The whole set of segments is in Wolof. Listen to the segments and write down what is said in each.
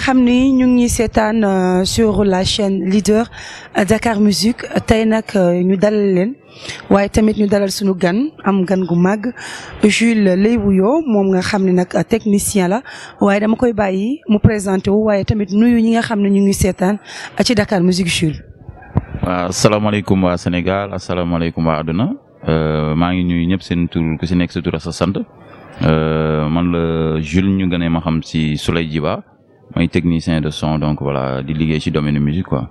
xam ni ñu ngi seetaan sur la chaîne leader Dakar Musique tey nag ñu dalal leen waaye tamit ñu dalal suñu gan am gan gu màgg Jules lay wuyoo moom nga xam ne nag technicien la waaye dama koy bàyyi mu présenté wu waaye tamit nuyu ñi nga xam ne ñu ngi seetaan ci Dakar Musique Jules. waaw asalaamaaleykum waa Sénégal asalaamaaleykum waa àdduna maa ngi nuyu ñëpp seen tur ku si nekk sa tur ak sa sant man la Jules ñu gënee ma xam si Souley Djiba mooy technicien de son donc voilà di liggéey ci domaine musique quoi.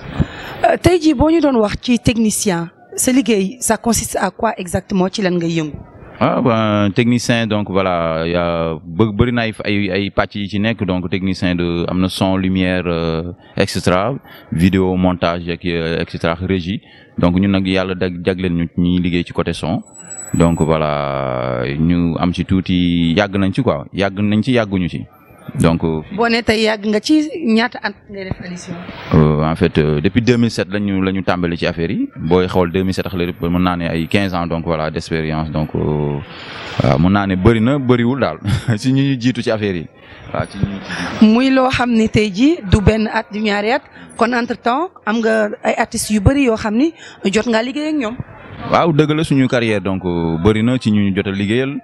tey jii boo ñu doon wax ci technicien sa liggéey ça consiste à quoi exactement ci lan ngay yëngu. ah ben technicien donc voilà yaa bë bëri na ay ay pàcc yi ci nekk donc technicien de am na son lumière et cetera vidéo montage ak et cetera régie donc ñun nag yàlla dag jagleen ñu ñuy liggéey ci côté son donc voilà ñu am ci tuuti yàgg nañ ci quoi yàgg nañ ci yàgguñu ci donc. boo nee tey yàgg nga ci ñaata at ngay def émission. en fait depuis 2007 lañu la ñu tàmbali ci affaire yi booy xool 2007 ak léegi mën naa ne ay 15 ans donc voilà d'expérience donc waaw mën naa ne bëri na bëriwul daal si ñu jiitu ci affaire yi waaw ci muy loo xam ni tey jii du benn at du ñaari at kon entre temps am nga ay artistes yu bëri yoo xam ni jot ngaa liggéey ak ñoom. waaw dëgg la suñu carrière donc bëri na ci ñu jot a liggéeyal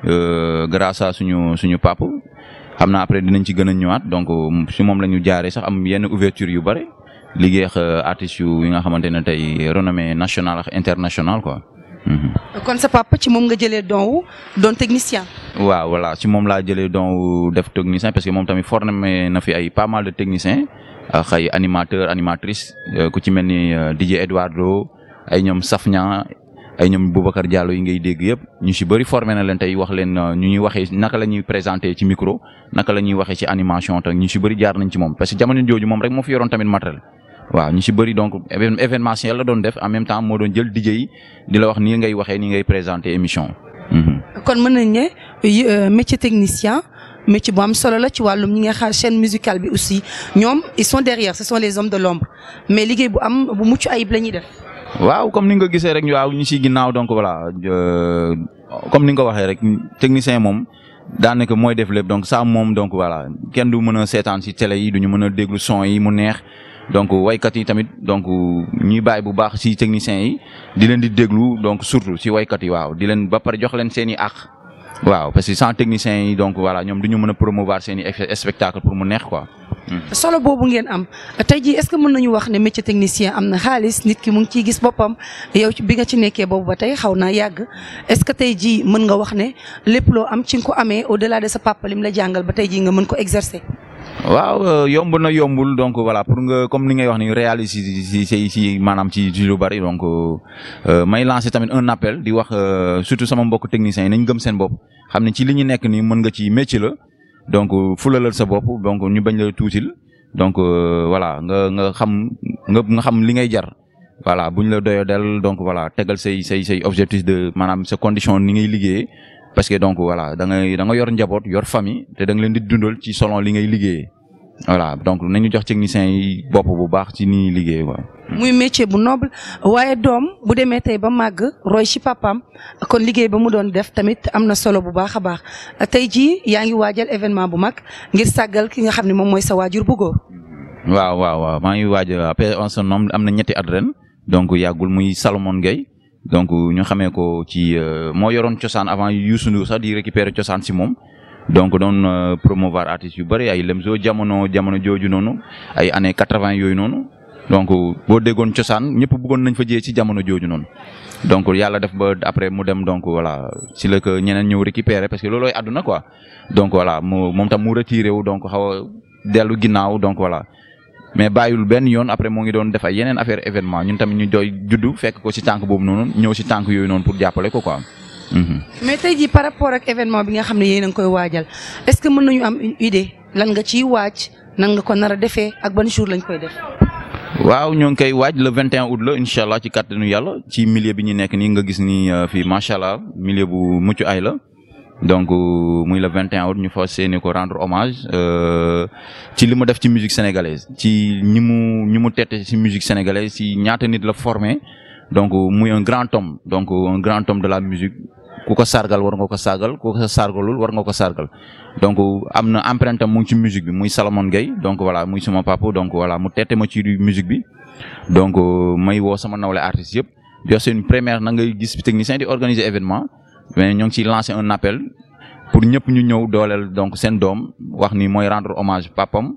grâce à suñu suñu papa. xam naa après dinañ ci gën a ñëwaat donc si moom la ñu jaaree sax am yenn ouverture yu bëri liggéey ak artistes yu yi nga xamante ne tey renommée nationale ak internationale quoi. kon sa papa ci moom nga jëlee don wu doon technicien. waaw voilà ci moom laa jëlee don wu def technicien parce que moom tamit formé na fi ay pas mal de techniciens ak ay animateurs animatrices ku ci mel ni DJ Eduardo ay ñoom Safnia ay ñoom Boubacar Diallo yi ngay dégg yëpp ñu si bëri formé na leen tey wax leen ñu ñuy waxee naka la ñuy présenter ci micro naka la ñuy waxee ci animation te ñu si bëri jaar nañ ci moom parce que jamono jooju moom rek moo fi yoroon tamit matériel. waaw ñu si bëri donc événementiel la doon def en même temps moo doon jël DJ yi di la wax nii ngay waxee nii ngay présenter émission. kon mën nañ ne métier technicien métier bu am solo la ci wàllum ñi nga xam chaîne musicale bi aussi ñoom ils sont derrière ce sont les hommes de l'ombre mais liggéey bu am bu mucc ayib la ñuy def. waaw comme ni nga ko gisee rek waaw ñu si ginnaaw donc voilà comme ni nga ko waxee rek technicien moom daanaka mooy def lépp donc ça moom donc voilà kenn du mën a seetaan si télé yi du ñu mën a déglu son yi mu neex donc waykat yi tamit donc ñuy bàyyi bu baax si techniciens yi di leen di déglu donc surtout si waykat yi waaw di leen ba pare jox leen seen i àq waaw parce que sans techniciens yi donc voilà ñoom du ñu mën a promouvoir seen i spectacle pour mu neex quoi. solo boobu ngeen am tey jii est-ce que mën nañu wax ne métier technicien am na xaalis nit ki mu ngi ciy gis boppam yow bi nga ci nekkee boobu ba tey xaw naa yàgg est-ce que tey jii mën nga wax ne lépp loo am ci nga ko amee au-delà de sa papa lim la jàngal ba tey jii nga mën ko exercer. waaw yomb na yombul donc voilà pour nga comme ni ngay wax ni réaliser si si si maanaam ci lu bari donc may lancer tamit un appel di wax surtout sama mbokk techniciens yi nañ gëm seen bopp xam ne ci li ñu nekk nii mën nga ci métier la. donc fulalal sa bopp donc ñu bañ la tuutil donc voilà nga nga xam nga nga xam li ngay jar voilà buñ la doyo del donc voilà tegal say say say objectif de maanaam sa condition ni ngay liggéeyee parce que donc voilà da ngay da nga yor njaboot yor famille te da nga leen di dundal ci selon li ngay liggéeyee voilà donc nañu jox techniciens yi bopp bu baax ci ni liggéey quoi. muy métier bu noble waaye doom bu demee tey ba màgg roy ci papaam kon liggéey ba mu doon def tamit am na solo bu baax a baax tey jii yaa ngi waajal événement bu mag ngir sàggal ki nga xam ne moom mooy sa waajur bu góor. waaw waaw waaw maa ngi waaj après on se nomme am na ñetti at ren donc yàggul muy Salomon Gueye donc ñu xamee ko ci moo yoroon cosaan avant Youssou Ndour sax di récupérer cosaan si moom. donc doon promouvoir artistes yu bëri ay Lemzo jamono jamono jooju noonu ay années quatre-vingt yooyu noonu. donc boo déggoon cosaan ñëpp bëggoon nañ fa jiyee ci jamono jooju noonu donc yàlla def ba après mu dem donc voilà si la que ñeneen ñëw récupérer parce que loolooy àdduna quoi donc voilà mu moom tam mu retiré wu donc xaw a dellu ginnaaw donc voilà mais bàyyul benn yoon après moo ngi doon def ay yeneen affaire événement ñun tamit ñu doy juddu fekk ko si tànk boobu noonu ñëw si tànk yooyu noonu pour jàppale ko quoi. mais tey jii par rapport ak événement bi nga xam ne yéen a ngi koy waajal est-ce que mën nañu am une idée lan nga ciy waaj nan nga ko nar a defee ak ban jour lañ koy def. waaw ñoo ngi koy waaj le 21 août la incha allah ci kàttanu yàlla ci milieu bi ñu nekk nii nga gis ni fii macha allah milieu bu mucc ay la donc muy le 21 août ñu fas yéene ko rendre hommage ci li mu def ci musique sénégalaise ci ñi mu ñi mu tette ci musique sénégalaise ci ñaata nit la formé donc muy un grand homme donc un grand homme de la musique ku ko sargal war nga ko sargal ku ko sargalul war nga ko sargal donc am na empreinte am mu ngi ci musique bi muy Salomon Gueye donc voilà muy suma papa donc voilà mu tette ma ci musique bi donc may woo sama nawle artistes yëpp di wax c'est une première na ngay gis technicien di organiser événement mais ñoo ngi ciy lancer un appel pour ñëpp ñu ñëw dooleel donc seen doom wax ni mooy rendre hommage papam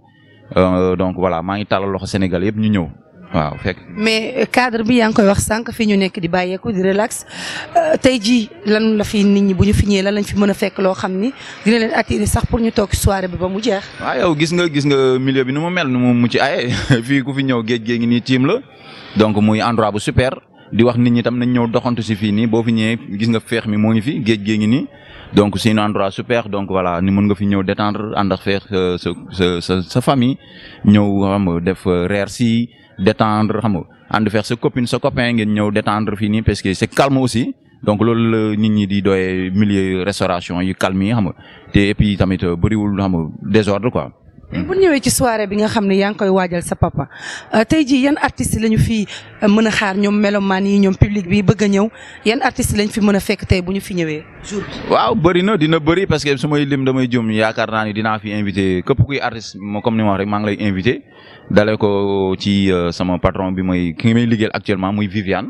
donc voilà maa ngi tàllal loxo Sénégal yëpp ñu ñëw waaw fekk. mais cadre bi yaa ngi koy wax sànq fii ñu nekk di bàyyeeku di relax tey jii lan la fi nit ñi bu ñu fi ñëwee lan lañ fi mën a fekk loo xam ni dina leen attirer sax pour ñu toog soirée bi ba mu jeex. waaw yow gis nga gis nga milieu bi nu mu mel nu mu mucc aye fii ku fi ñëw géej géej ngi nii tiim la donc muy endroit bu super di wax nit ñi tam nañ ñëw doxantu si fii nii boo fi ñëwee gis nga feex mi moo ngi fi géej géej ngi nii donc c'est un endroit super donc voilà ni mën nga fi ñëw détendre ànd ak feex sa sa sa sa famille ñëw xam nga def reer si détendre xam nga ànd feex sa copine sa copain ngeen ñëw détendre fii nii parce que c'est calme aussi donc loolu la nit ñi di doyee milieu restauration yu calme yi xam nga te et puis tamit bëriwul xam nga désordre quoi. bu ñëwee ci soirée bi nga xam ne yaa ngi koy waajal sa papa tey jii yan artistes lañu fi mën a xaar ñoom melomaan yi ñoom public bi bëgg a ñëw yan artistes lañ fi mën a fekk tey bu ñu fi ñëwee jour bi. waaw bëri na dina bëri parce que su may lim damay jëm yaakaar naa ni dinaa fi invité képp kuy artiste comme ni ma wax rek maa ngi lay invité dalee ko ci sama patron bi mooy ki may liggéeyal actuellement muy Viviane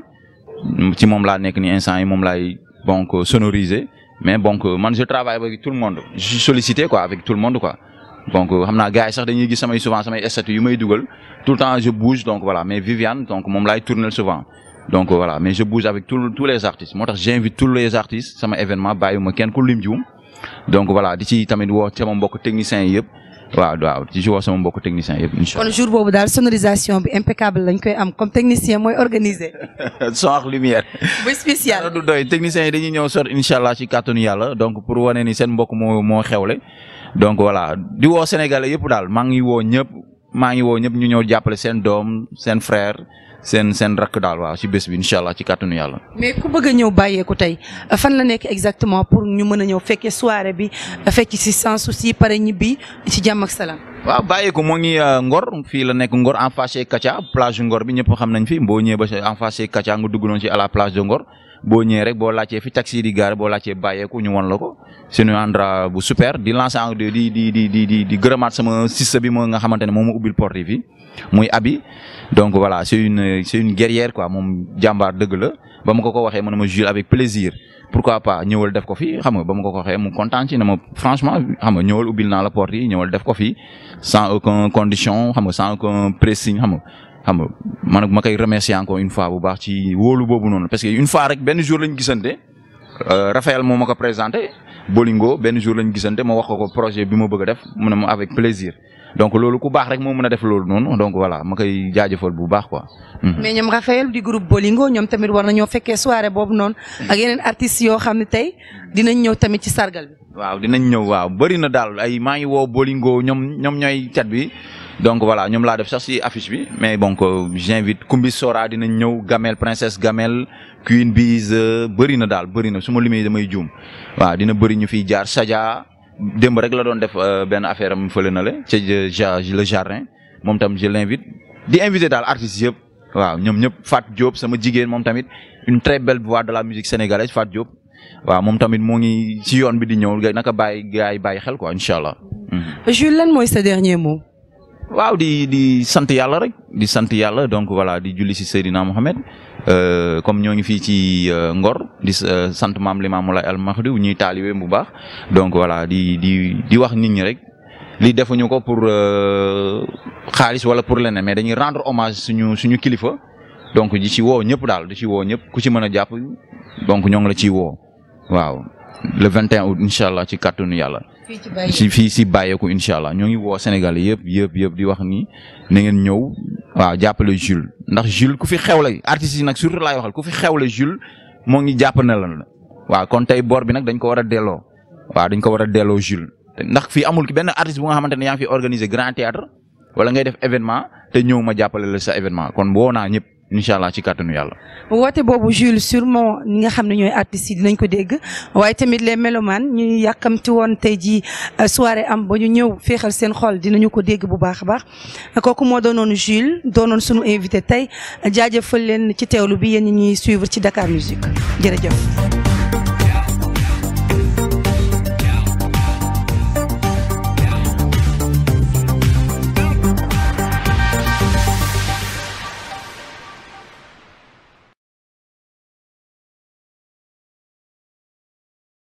ci moom laa nekk ni instant yi moom laay donc sonoriser mais donc man je travaille avec tout le monde je suis sollicité quoi avec tout le monde quoi. donc xam naa gars yi sax dañuy gis samay souvent samay statut yu may dugal tout le temps je bouge donc voilà mais Viviane donc moom laay tourner souvent donc voilà mais je bouge avec tous tous les artistes moo tax j'invite tous les artistes sama événement bàyyiwuma kenn ku lim jiwum donc voilà di ci tamit woo sama mbokk techniciens yi yëpp waaw waaw di ci woo sama mbokk techniciens yëpp incha kon jour boobu daal sonorisation bi impeccable lañ koy am comme technicien mooy organiser. allah son ak lumière. bu spécial. du doy techniciens yi dañuy ñëw sot incha allah ci kàttanu yàlla donc pour wane ni seen mbokk moo moo xewle. donc voilà di woo Sénégalais yëpp daal maa ngi woo ñëpp maa ngi woo ñëpp ñu ñëw jàppale seen doom seen frère seen seen rakk daal waaw ci bés bi incha allah ci kàttanu yàlla. mais ku bëgg a ñëw bàyyeeku tey fan la nekk exactement pour ñu mën a ñëw fekkee soirée bi fekk ci sans souci pare ñibbi ci jàmm ak salaam. waaw bàyyeeku moo ngi Ngor fii la nekk Ngor en face Katia plage Ngor bi ñëpp xam nañ fi boo ñëwee ba en face Katia nga dugg noonu ci à la plage de Ngor. boo ñëwee rek boo laajtee fi taxi di gaare boo laajtee bàyyeeku ñu won la ko c'est un endroit bu super di lancer di di di di di di gërëmaat sama sista bi moo nga xamante ne moom ma ubbil porte yi fii muy abi donc voilà c'est une c'est une guerrière quoi moom jàmbaar dëgg la ba ma ko ko waxee mu ne ma Jules avec plaisir pourquoi pas ñëwal def ko fii xam nga ba ma ko ko waxee mu kontaan ci ne ma franchement xam nga ñëwal ubbil naa la porte yi ñëwal def ko fii sans aucun condition xam nga sans aucun pressing xam nga xam nga man ma koy remercier encore une fois bu baax ci wóolu boobu noonu parce que une fois rek benn jour lañ gisante Raphaël moo ma ko présenté Bolingo benn jour lañ gisante ma wax ko ko projet bi ma bëgg a def mu ne ma avec plaisir donc loolu ku baax rek moo mën a def loolu noonu donc voilà ma koy jaajëfal bu baax quoi. mais ñoom Raphaël du groupe Bolingo ñoom tamit war nañoo fekkee soirée boobu noonu ak yeneen artistes yoo xam ne tey dinañ ñëw tamit ci sargal bi. waaw dinañ ñëw waaw bëri na daal ay maa ngi woo Bolingo ñoom ñoom ñooy cat bi. donc voilà ñoom laa def sax ci affiche bi mais donc j'invite Kumbis Sora dinañ ñëw Gamel princesse Gamel Queen Biz bëri na daal bëri na su ma limee damay juum waaw dina bëri ñu fiy jaar Sadia démb rek la doon def benn affaire am fële na le ca le jardin moom tam je l'invite di invité daal artistes yëpp waaw ñoom ñëpp Fat Diop sama jigéen moom tamit une très belle voix de la musique sénégalaise Fat Diop waaw moom tamit moo ngi ci yoon bi di ñëw naka bàyyi gars yi bàyyi xel quoi incha allah. Jules lan mooy sa dernier mot. waaw di di sant yàlla rek di sant yàlla donc voilà di julli ci Seydina Mohamed comme ñoo ngi fii ci Ngor di sant maam Limaamu Laay al Mahdi ñuy taalibe bu baax donc voilà di di di wax nit ñi rek li defuñu ko pour xaalis wala pour leneen mais dañuy rendre hommage suñu suñu kilifa donc di ci woo ñëpp daal di ci woo ñëpp ku ci mën a jàpp donc ñoo ngi la ciy woo waaw le 21 août incha allah ci kàttanu yàlla. ci fii si bàyyeeku incha allah ñoo ngi woo Sénégal yëpp yëpp yëpp di wax ni na ngeen ñëw waaw jàppale Jules ndax Jules ku fi xewle artistes yi nag surtout laay waxal ku fi xewle Jules moo ngi jàpp na la waaw kon tey bor bi nag dañ ko war a delloo waaw dañ ko war a delloo Jules ndax fii amul benn artiste bu nga xamante ne yaa ngi fi organiser grand théâtre wala ngay def événement te ñëw ma jàppale la sa événement kon woo naa ñëpp incha allah ci kàttanu yàlla. woote boobu Jules sûrement ñi nga xam ne ñooy artistes yi dinañ ko dégg waaye tamit les mélomanes ñu yàkkamti woon tey jii soirée am ba ñu ñëw féexal seen xol dinañu ko dégg bu baax a baax kooku moo doonoon Jules doonoon sunu invité tey jaajëfal leen ci teewlu bi yéen ñi ñuy suivre ci Dakar Musique jërëjëf.